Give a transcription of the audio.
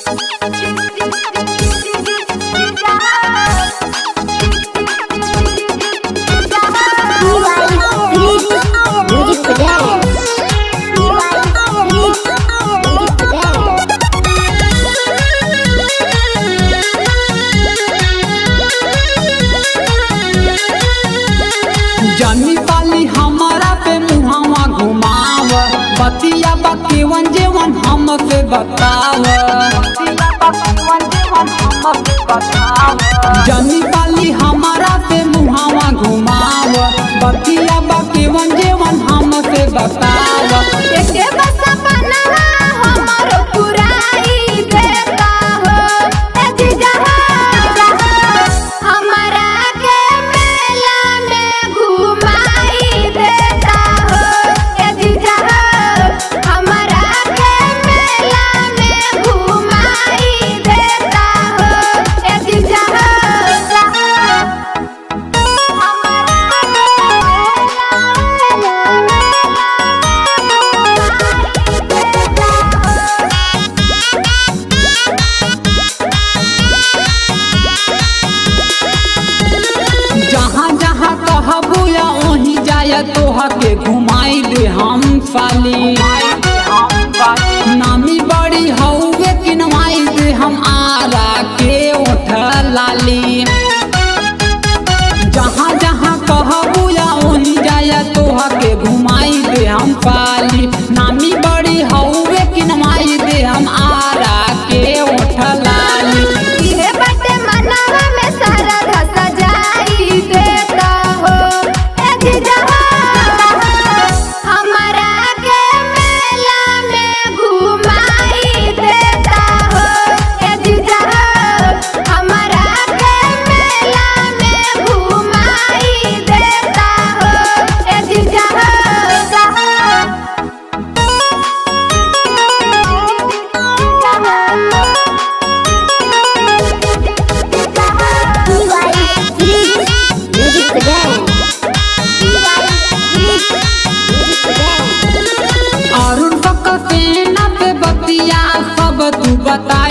Music for dance. Music for dance. जनी पाली हमारा पे मुहावा घुमाव बतिया बकेवन जेवन हमसे बताव जनी पाली हमारा पे मुहावा घुमाव बतिया बकेवन जेवन हमसे बताव एके बस अपनवा हमरो पुराई देता हो ए जीजा हमरा के मेला में घुमाई देता हो ए जीजा हमरा के मेला में घुमाई देता हो ए जीजा जहाँ जहाँ कहबू या वहीं जाय तोह के घुमाई दे हम साली नामी बड़ी हौवे किनवाई दे हम आरा के उठ लाली जहाँ जहाँ कहबू या वहीं जाय तोह के घुमाई दे हम पाली नामी बड़ी हौवे किनवाई दे हम आरा के उठ लाली इहे बाटे मनवा में सारा धस जाई देता हो ए जीजा हमरा के मेला में घुमाई देता हो ए जीजा हमरा के मेला में घुमाई देता हो ए जीजा Music for dance. Music for dance. Arun पक सेना पे बतिया सब तू बता